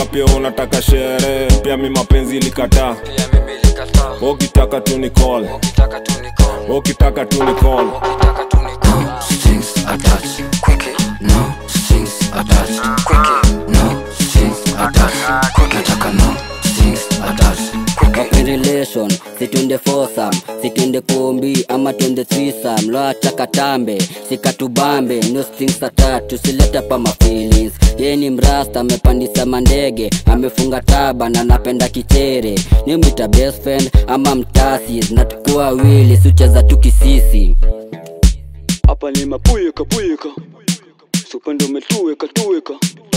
kapia unataka sherehe pia mi mapenzi ilikataa pia mimi likataa ukitaka tu ni call ukitaka tu ni call ukitaka tu ni call ukitaka tu ni call strings attached. Quickie, no strings attached. Quickie, no strings attached. Quickie, nataka no strings attached. Quickie. in relation situnde fosam situnde kombi ama tunde threesome loacha katambe sikatubambe no strings attached tusilete pa ma feelings yeye ni mrasta amepandisa mandege amefunga taba na napenda kichere ni mwita best friend ama mtasi na tukuwa wili sicheza tukisisi hapa ni mapuyeka puyeka supendo umetuweka tuweka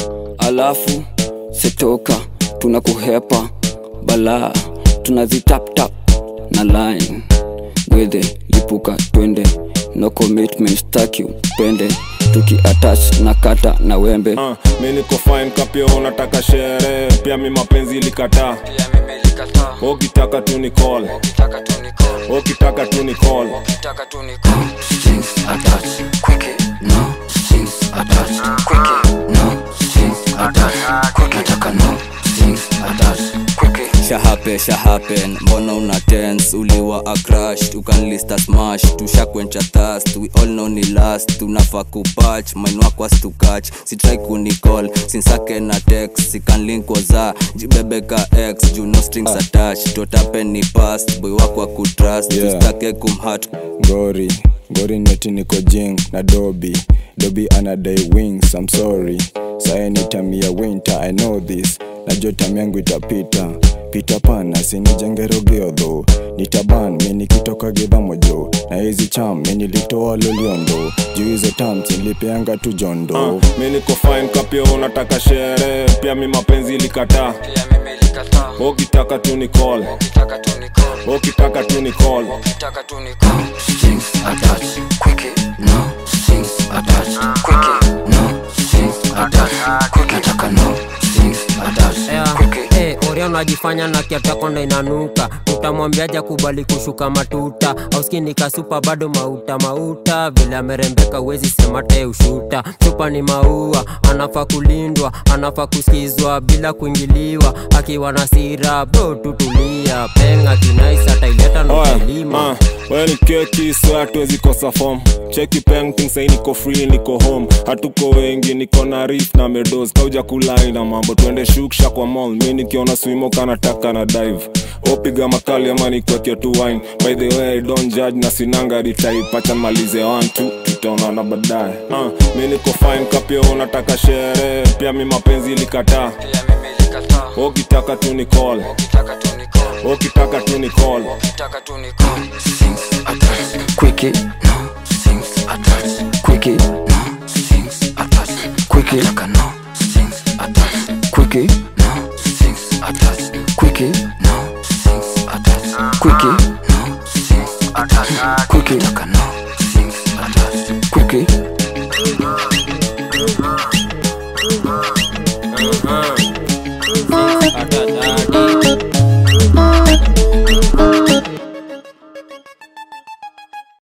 alafu sitoka tunakuhepa balaa tunazitaptap na line gwedhe lipuka twende no commitment staki upende tukiatach na kata na wembe uh, mi niko fine kapia unataka sherehe pia mi mapenzi ilikataa pia mimi likataa ukitaka tu ni call ukitaka tu ni call ukitaka tu ni call ukitaka tu ni call strings attached. Quickie, no strings attached. Quickie, no strings attached. Quickie, nataka no strings attached. Quickie. shahape shahapen mbona una tens uliwa acrash ukanlista smash tushakwencha thast we all know ni last tunafaa kupach mainwakwas tukach sitrai kunicall sinsake na tex sikanlink waza jibebeka x juu no strings attached totapen ni past boy wako akutrust Yeah. tustake kumhat gori gori neti niko jing na dobi dobi anadai wings I'm sorry saye ni time ya winter I know this najua time yangu itapita pita pana sinijengerogeodho nitaban mi nikitoka gidhamojo na hizi cham mi nilitoa loliondo juu hizo tams nilipeanga tu jondo uh, mi niko fine kapia unataka sherehe pia mi mapenzi ilikataa pia mimi likataa ukitaka tu ni call ukitaka tu ni call ukitaka tu ni call ukitaka tu ni call strings attached. Quickie, no strings attached. Quickie, no strings attached. Quickie, nataka no strings attached. Quickie. Hey, oria unajifanya na kiatakonda inanuka utamwambiaja kubali kushuka matuta auskini kasupa bado mauta mauta vile amerembeka uwezi sema te ushuta chupa ni maua anafaa kulindwa anafaa kusikizwa bila kuingiliwa akiwa na sira bro tutulia penga kinaisa taileta Oya, notailima uh, wewe ni keki so hatuwezi kosa form cheki painting sai niko free niko home hatuko wengi niko na rif na medos kauja kulai na mambo twende shuksha kwa mall mi nikiona swimo kanataka na dive opiga makali ama nikwekea tu wine by the way don't judge na sinanga retype acha malize one two tutaonana baadaye uh, mi niko fine kapia unataka sherehe pia mi mapenzi ilikataa pia mimi likataa ukitaka tu ni call ukitaka tu ni call ukitaka tu ni call ukitaka tu ni call Strings attached. Quickie, no strings attached. Quickie, no strings attached. Quickie, nataka no strings attached. Quickie, no strings attached. Quickie, no strings attached. Quickie.